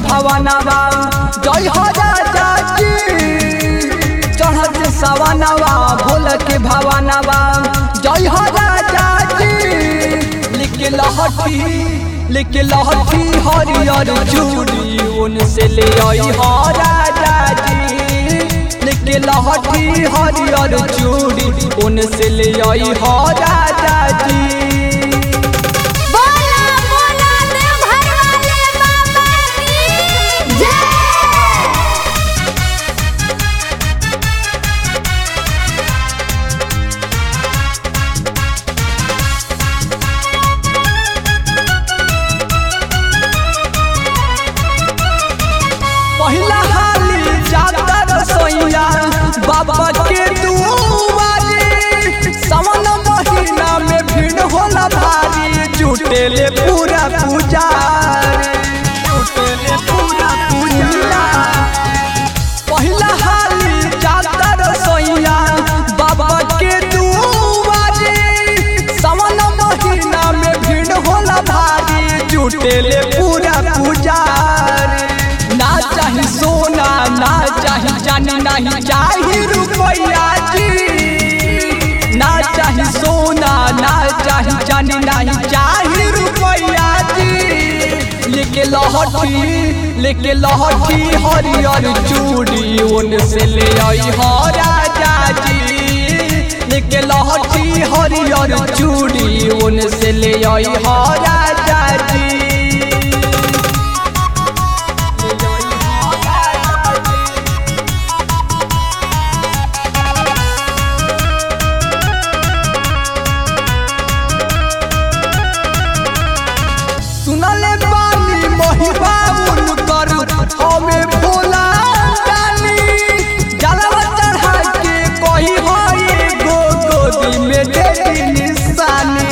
भवनवा जय हो राजा जी चढ़त सवनवा भोला के भवनवा जय हो राजा जी लिख लहठी लिख लहठी हरियर चूड़ी उनसे ले आई हो राजा जी लिख लहठी हरियर चूड़ी उनसे ले आई हो राजा जी बोला बोला देवघर वाले बाबा की जय पहिला हाली जाता रसोईया बाबा के दुआरे सावन महीना में भीड़ होला भारी जुटेले पूरा पुजारी जुटेले पूरा पुजारी पहिला हाली जाता रसोईया बाबा के दुआरे सावन महीना में भीड़ होला भारी जुटेले पूरा पुजारी ना चाही सोना ना चाही चांदी नहीं चाही रुपया जी ना चाही सोना ना चाही चांदी नहीं चाही रुपया जी लेके लहठी लेके लहठी हरियर चूड़ी उनसे ले आई हो राजा जी लेके लहठी हरियर चूड़ी उनसे ले आई हो राजा जी सुनले बानी महिबा उनकर हमें भोला जानी जलवा चढ़ा के कही होई गो गोदी में दे दी निशानी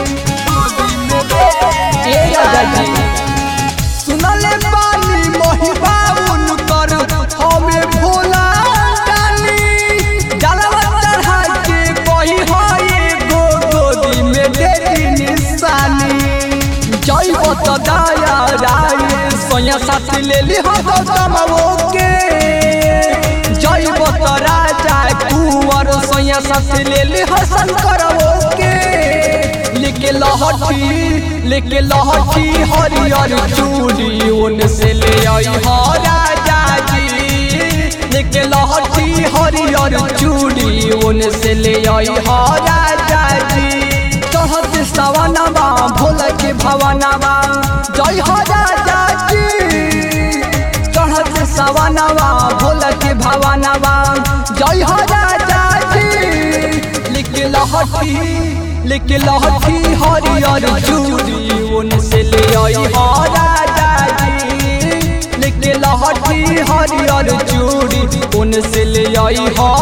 ए राजा जी सुनले बानी महिबा उनकर हमें भोला जानी जलवा चढ़ा के कही होई गो गोदी में दे दी निशानी जय बत दया राय सोया साथ ले ली हो कमवो के जय बत राजा कुंवर सोया साथ ले ली हो शंकरवो के लेके लहठी लेके लहठी हरियर चूड़ी उनसे ले आई हो राजा जी लेके लहठी हरियर चूड़ी उनसे ले आई हो राजा जी चढ़त सवनवा भोला के भवनवा जय हो राजा जी चढ़त सवनवा भोला के भवनवा जय हो राजा जी लिख लहठी लिख लहठी हरियर चूड़ी उनसे ले आई हो राजा जी लिख लहठी हरियर चूड़ी उनसे ले आई हो